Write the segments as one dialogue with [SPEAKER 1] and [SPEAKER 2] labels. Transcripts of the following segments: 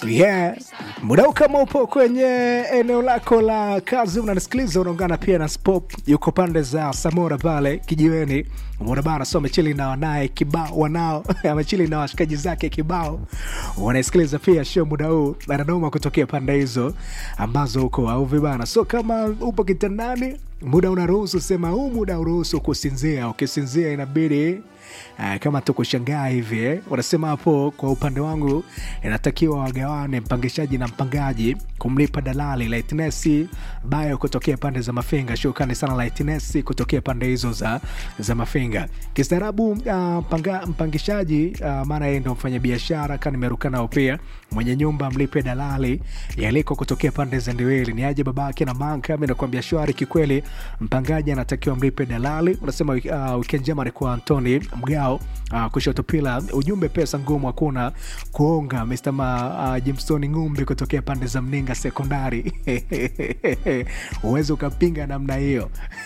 [SPEAKER 1] Yeah. Muda kama upo kwenye eneo lako la kazi unanisikiliza, unaungana pia na Spop, yuko pande za Samora pale kijiweni. Umeona bana, so amechili na wanaye kibao, wanao amechili na washikaji zake kibao, wanaisikiliza pia show muda huu, anadoma kutokea pande hizo ambazo uko au vibana. So kama upo kitandani, muda unaruhusu, sema huu muda uruhusu kusinzia. Ukisinzia inabidi Uh, kama tukushangaa hivi eh, wanasema hapo. Kwa upande wangu inatakiwa wagawane mpangishaji na mpangaji kumlipa dalali Lightness bayo kutokea pande za Mafinga. Shukrani sana Lightness kutokea pande hizo za, za Mafinga. Kistaarabu uh, mpanga, mpangishaji uh, maana yeye ndo mfanya biashara kani nimeruka nao pia mwenye nyumba mlipe dalali yaliko kutokea pande za Ndiweli ni aje babake na manka. Mimi nakwambia shwari kikweli, mpangaji anatakiwa mlipe dalali. Unasema uh, weekend njema ni kwa Antoni Mgao uh, kushoto pila ujumbe pesa ngumu hakuna kuonga Mr. Ma, uh, Jimstone Ngumbi kutokea pande za Mninga sekondari uwezi ukapinga namna hiyo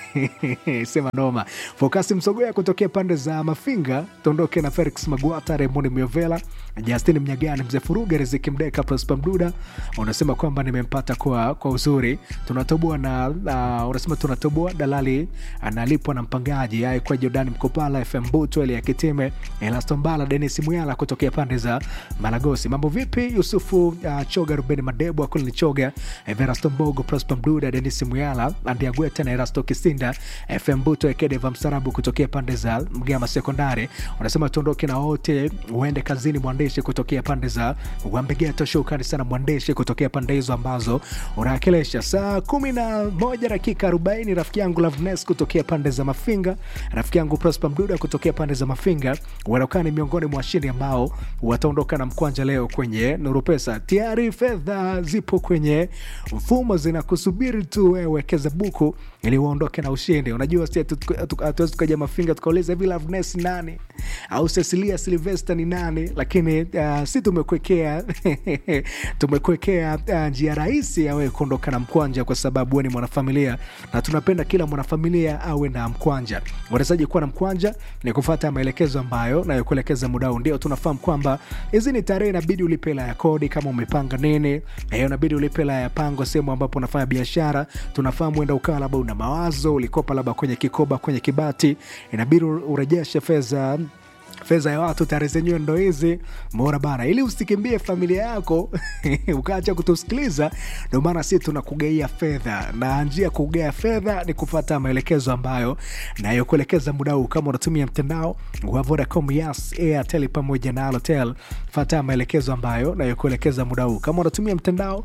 [SPEAKER 1] sema noma. Fokasi Msogoya kutokea pande za Mafinga, tuondoke na Felix Magwata, Raymond Miovela, Justin Mnyagani, Mzee Furuga, Riziki Mdeka, Prosper Mduda. Unasema kwamba nimempata kwa, kwa uzuri. Tunatoboa na uh, unasema tunatoboa dalali analipwa na mpangaji ai kwa Jordan Mkopala, FM Buto, Elia Kitime, Elaston Bala, Denis Muyala kutokea pande za Malagosi. Mambo vipi? Yusufu uh, Choga, Ruben Madebo, Akulini Choga, Everasto Mbogo, Prosper Mduda, Denis Muyala, Andia Gweta na Erasto Kisinda, FM Buto, Ekedeva Msarabu kutokea pande za Mgama Sekondari. Unasema tuondoke na wote uende kazini. Mwandishi kutokea pande za Wambegeto, shukrani sana mwandishi kutokea pande hizo ambazo unawakilisha. Saa kumi na moja dakika arobaini rafiki yangu Loveness kutokea pande za Mafinga, rafiki yangu Prosper Mduda kutokea pande za Mafinga wanaokaa ni miongoni mwa washindi ambao wataondoka na mkwanja leo kwenye Nuru Pesa. Tayari fedha zipo kwenye mfumo zinakusubiri tu wewe wekeza buku ili uondoke na ushindi. Unajua si hatuwezi tukaja Mafinga tukauliza hivi Loveness nani au Cecilia Silvester ni nani, lakini uh, si tumekuwekea tumekuwekea uh, njia rahisi ya wewe kuondoka na mkwanja, kwa sababu wewe ni mwanafamilia na tunapenda kila mwanafamilia awe na mkwanja. Unawezaji kuwa na mkwanja ni kufuata maelekezo ambayo nayokuelekeza muda huu. Ndio tunafahamu kwamba hizi ni tarehe, inabidi ulipe hela ya kodi kama umepanga nini, hiyo inabidi ulipe hela ya pango sehemu ambapo unafanya biashara. Tunafahamu enda ukawa labda una mawazo, ulikopa labda kwenye kikoba, kwenye kibati, inabidi urejeshe fedha fedha ya watu tarehe zenyewe ndo hizi mora bana, ili usikimbie familia yako ukaacha kutusikiliza. Ndio maana sisi tunakugaia fedha, na njia ya kugaia fedha ni kufata maelekezo ambayo nayokuelekeza muda huu. Kama unatumia mtandao wa Vodacom, Yas, Airtel pamoja na Halotel, fata maelekezo ambayo nayokuelekeza muda huu. Kama unatumia mtandao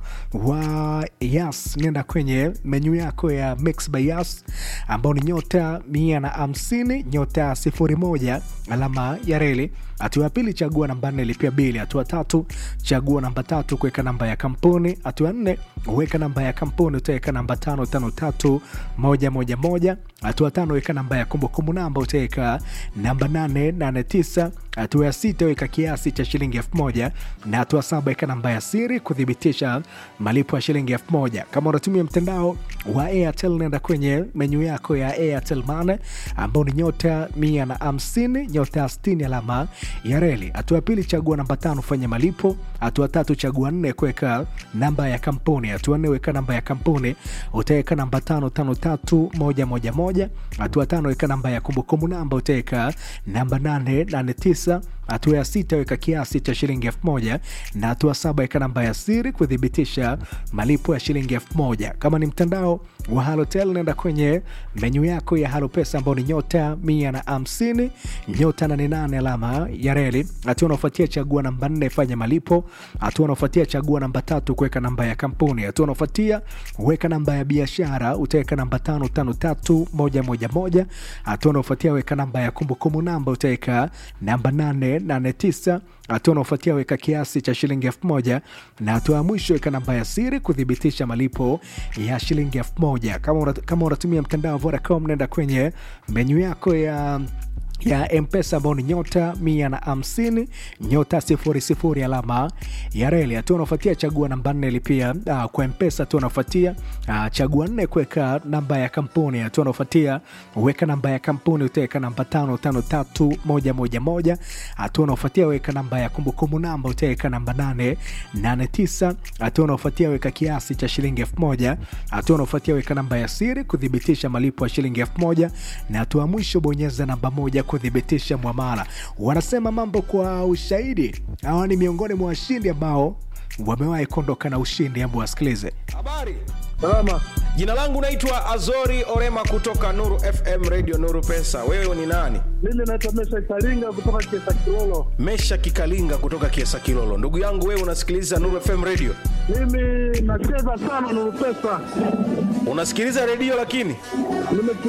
[SPEAKER 1] wa Yas, nenda kwenye menyu yako ya Mix by Yas ambao ni nyota mia na hamsini nyota sifuri moja alama ya reli. Hatua ya pili, chagua namba nne, lipia bili. Hatua tatu, chagua namba tatu, kuweka namba ya kampuni. Hatua nne, weka namba ya kampuni, utaweka namba tano tano tatu moja moja moja. Hatua tano, weka namba ya kumbukumbu namba, utaweka namba nane nane tisa. Hatua ya sita, weka kiasi cha shilingi elfu moja na hatua saba, weka namba ya siri kuthibitisha malipo ya shilingi elfu moja. Kama unatumia mtandao wa Airtel, nenda kwenye menyu yako ya Airtel Money ambao ni nyota mia na hamsini nyota sitini alama ya reli. Hatua ya pili, chagua namba tano, fanya malipo. Hatua tatu, chagua nne, kuweka namba ya kampuni. Hatua nne, weka namba ya kampuni, utaweka namba tano tano tatu moja moja moja. Hatua tano, weka namba ya kumbukumbu namba, utaweka namba nane nane tisa. Hatua ya sita, weka kiasi cha shilingi elfu moja na hatua saba, weka namba ya siri kuthibitisha malipo ya shilingi elfu moja. Kama ni mtandao wa Halotel, nenda kwenye menyu yako ya Halo Pesa ambao ni nyota mia na hamsini nyota nane nane alama ya reli. Hatua unaofuatia chagua namba nne fanya malipo. Hatua unaofuatia chagua namba tatu kuweka namba ya kampuni. Hatua unaofuatia weka namba ya biashara, utaweka namba tano tano tatu moja moja moja. Hatua unaofuatia weka namba ya kumbukumbu namba, utaweka namba nane nane tisa. Hatua unaofuatia weka kiasi cha shilingi elfu moja na hatua ya mwisho weka namba ya siri kuthibitisha malipo ya shilingi elfu moja. Kama unatumia mtandao wa Vodacom, nenda kwenye menyu yako ya ya mpesa ambao ni nyota mia na hamsini nyota sifuri sifuri alama ya reli hatua unaofuatia chagua namba nne lipia uh, kwa mpesa hatua unaofuatia uh, chagua nne kuweka namba ya kampuni hatua unaofuatia weka namba ya kampuni utaweka namba tano tano tatu moja moja moja hatua unaofuatia weka namba ya kumbukumbu namba utaweka namba nane nane tisa hatua unaofuatia weka kiasi cha shilingi elfu moja hatua unaofuatia weka namba ya siri kuthibitisha malipo ya shilingi elfu moja na hatua mwisho bonyeza namba moja kuthibitisha mwamala wanasema mambo kwa ushahidi hawa ni miongoni mwa washindi ambao wamewahi kuondoka na ushindi hebu wasikilize
[SPEAKER 2] Habari,
[SPEAKER 3] Salama.
[SPEAKER 2] jina langu naitwa Azori Orema kutoka Nuru FM Radio Nuru Pesa. Wewe ni nani?
[SPEAKER 3] Mimi naitwa Mesha Kalinga kutoka Kiesa Kilolo.
[SPEAKER 2] Mesha Kikalinga kutoka Kiesa Kilolo. Ndugu yangu, wewe unasikiliza Nuru FM Radio?
[SPEAKER 3] Mimi nacheza sana Nuru Pesa.
[SPEAKER 2] Unasikiliza redio lakini
[SPEAKER 3] Nime-